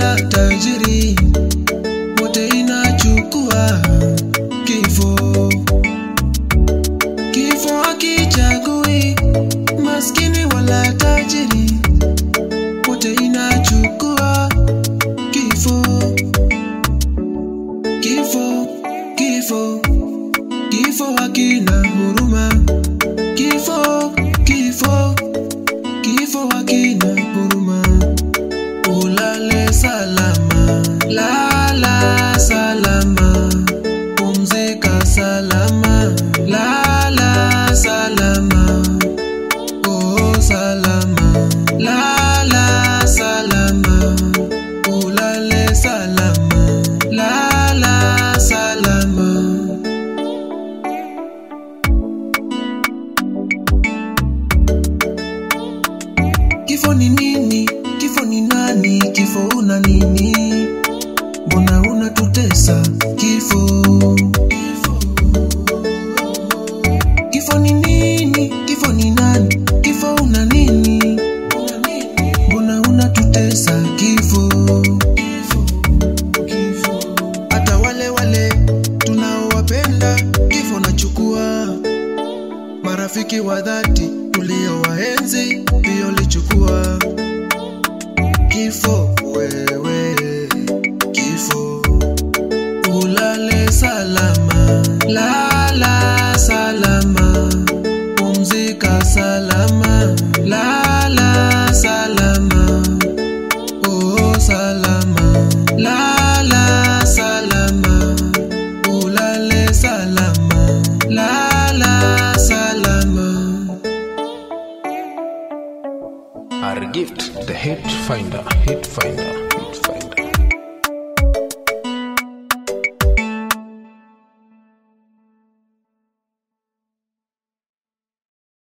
wala tajiri, wote inachukua kifo. Kifo hakichagui maskini wala tajiri, wote inachukua kifo. Kifo, kifo, kifo hakina huruma. Kifo, kifo, kifo hakina huruma. Ulale salama, lala salama, pumzika salama, lala salama, oh salama, lala salama, ulale salama, lala salama. Kifo ni nini? Kifo ni nani? Kifo una nini? Mbona unatutesa? Kifo. Kifo ni nini? Kifo ni nani? Kifo una nini? Mbona unatutesa? Kifo. Hata wale wale tunaowapenda kifo nachukua marafiki wa dhati tuliowaenzi pia ulichukua kifo wewe kifo ulale salama lala salama pumzika salama lala salama oh salama lala salama ulale salama lala salama Our gift, the hate finder, hate finder, hate finder.